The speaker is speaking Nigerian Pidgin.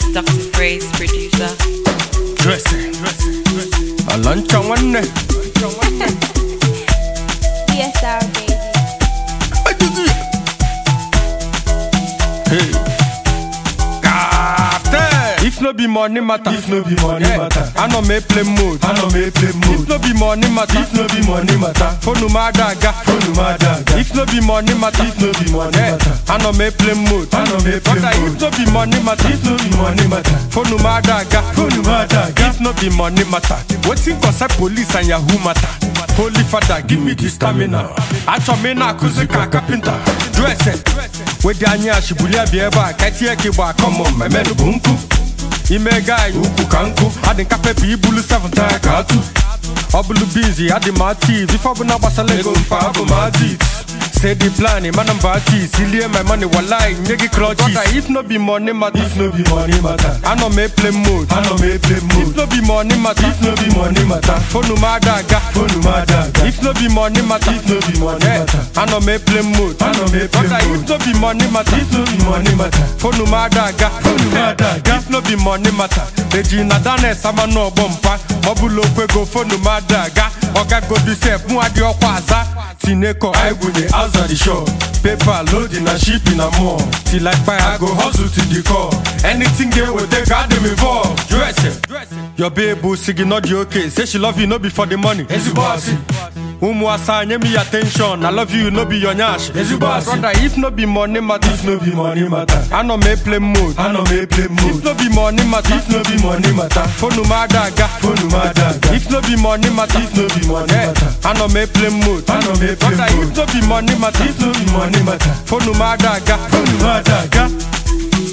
Dr. Phrase, producer. Dressing. Alancha nwanne. DSR baby. Hey. Captain. If no be money matter. If no be money matter. I no make play mode. I no make play mode. If no be money matter. If no be money matter. Phone ma daga. Phone ma daga. If no be money matter. If no be money Eh, matter. I no make play mode. I no make play Brother, mode. If no be money matter. If no be money matter. Phone ma daga. Phone ma daga. If no be money matter. Wetin concern police and yahoo matter. Holy father, give me the stamina. Achọ m ị na-akụzi ka kapịnta. Dresse. Wedi anya ashibuli abịa ebe a ka etinye ka ịgba akọmọ mmemme bụ nkụ. Ime gai ukwu ka nkụ. Adị nka pepe ibulu 7 taya ka atụ. Ọ bụlụ bizi adị m ativ ife ọbụla gbasara ego mpa abụ m adit. Say the plan, man I'm party. Silly my money, walai, nigga clutches. Brother, if no be money matter, If no be money matter. I no make play mode. I no make play If mode. no be money matter, If no be money matter. phone ma daga. Phone ma daga. If no be money matter, If no be money eh, matter. I no make play mode. I no make play Brother, mode. If no be money matter, If no be money matter. phone ma daga. Phone ma daga. If no be money matter, eji na dane sama no bompa. Ọbụla okwego phone ma daga. Oga go be sef, mụ adị ọkwa aza. Tineko, I go dey outside the shop. Paper loading and shipping and more. till I buy, I go hustle to the core. Anything they will take, I them involved. dress it. Your babe will sing not the okay. Say she love you, no be for the money. Ezigbo asị. Umu asa nye me attention. I love you, no be your nyash. Ezigbo asị. Brother, if no be money matter, If no be money matter. I no make play mode. I no make play If mode. no be money matter, If no be money matter. phone ma daga. Phone ma daga. If no be money matter, If no be money eh, matter. I no make play mode. I no make play Brother, mode. if no be money matter, If no be money matter. phone ma daga. Phone ma daga.